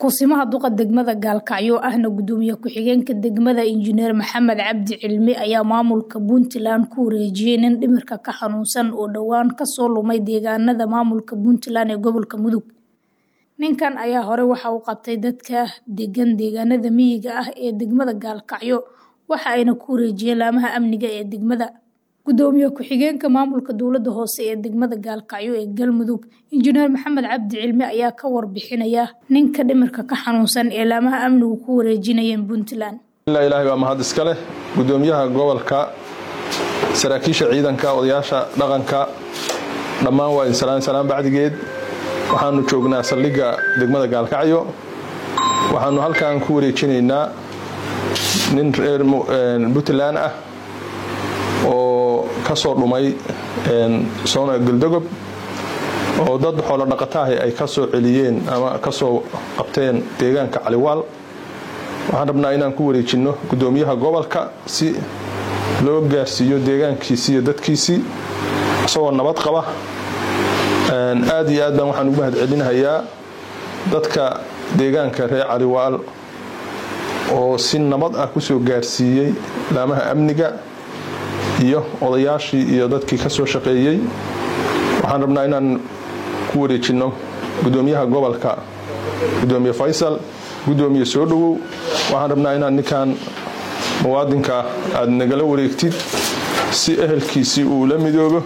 Kusimaha duqa degmada Gaalkacyo ahna gudoomiye ku-xigeenka degmada Injineer Maxamed Cabdi Cilmi ayaa maamulka Puntland ku wareejiyay nin dhimirka ka xanuunsan oo dhowaan kasoo lumay deegaanada maamulka Puntland ee gobolka Mudug. Ninkan ayaa hore waxa uu qabtay dadka degan deegaanada miyiga ah ee degmada Gaalkacyo waxa ayna ku wareejiyeen laamaha amniga ee degmada. Gudoomiye ku-xigeenka maamulka dowladda hoose ee degmada Gaalkacyo ee Galmudug Injineer Maxamed Cabdi Cilmi ayaa ka warbixinaya ninka dhimirka ka xanuunsan ee laamaha amnigu ku wareejinayeen Puntland. ilaa ilaahay waa mahad iska leh gudoomiyaha gobolka saraakiisha ciidanka odayaasha dhaqanka dhammaan waa idin salaan bacdigeed waxaanu joognaa saldhigga degmada gaalkacyo waxaanu halkan ku wareejinaynaa nin reer puntland ah oo kasoo dhumay soona galdogob oo dad xoolo dhaqataahi ay ka soo celiyeen ama kasoo qabteen deegaanka caliwaal waxaan rabnaa inaan ku wareejinno gudoomiyaha gobolka si loo gaarsiiyo deegaankiisii iyo dadkiisii isagoo nabad qaba aad iyo aad baan waxaan ugu mahad celinahayaa dadka deegaanka reer caliwaal oo si nabad ah kusoo gaarsiiyey laamaha amniga iyo odayaashii iyo dadkii ka soo shaqeeyey waxaan rabnaa inaan ku wareejinno gudoomiyaha gobolka gudoomiye faysal gudoomiye soo dhowow waxaan rabnaa inaan ninkan muwaadinka aad nagala wareegtid si ehelkiisii uu la midoobo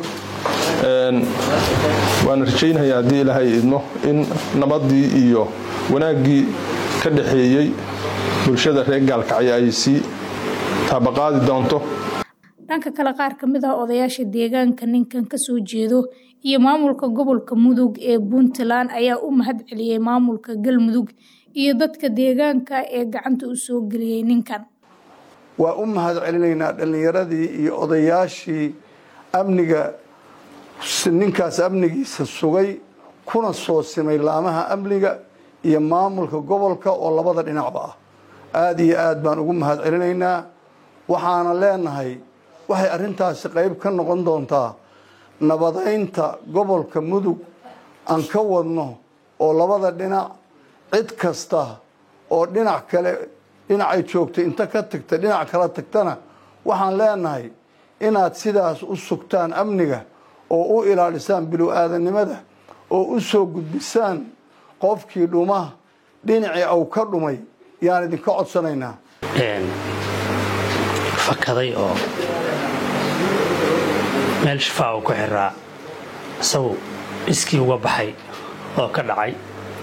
waana rajaynaya haddii ilaahay idmo in nabadii iyo wanaaggii ka dhaxeeyey bulshada reer gaalkacyo ay sii taabaqaadi doonto dhanka kale qaar ka mid ah odayaasha deegaanka ninkan kasoo jeedo iyo maamulka gobolka mudug ee puntland ayaa u mahad celiyey maamulka galmudug iyo dadka deegaanka ee gacanta u soo geliyey ninkan waa u mahad celinaynaa dhallinyaradii iyo odayaashii amniga ninkaas amnigiisa sugay kuna soo simay laamaha amniga iyo maamulka gobolka oo labada dhinacba ah aada iyo aad baan ugu mahad celinaynaa waxaana leenahay waxay arrintaasi qayb ka noqon doontaa nabadaynta gobolka mudug aan ka wadno oo labada dhinac cid kasta oo dhinac kale dhinacay joogtay inta ka tagta dhinac kala tagtana waxaan leenahay inaad sidaas u sugtaan amniga oo u ilaalisaan bilow-aadanimada oo u soo gudbisaan qofkii dhuma dhinacii au ka dhumay yaan idinka codsanaynaa fakaday oo meel shifaa uu ku xiraa isagu iskii uga baxay oo ka dhacay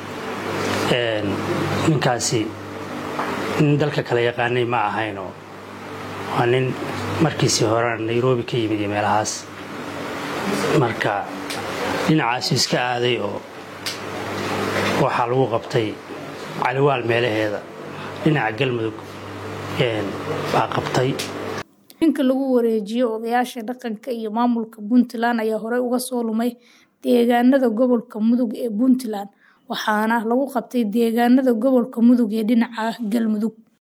ninkaasi nin dalka kale yaqaanay ma ahaynoo waa nin markiisii horena nairobi ka yimid iyo meelahaas marka dhinacaasu iska aaday oo waxaa lagu qabtay caliwaal meelaheeda dhinaca galmudug baa qabtay ninka lagu wareejiyo odayaasha dhaqanka iyo maamulka puntland ayaa horey uga soo lumay deegaanada gobolka mudug ee puntland waxaana lagu qabtay deegaanada gobolka mudug ee dhinaca galmudug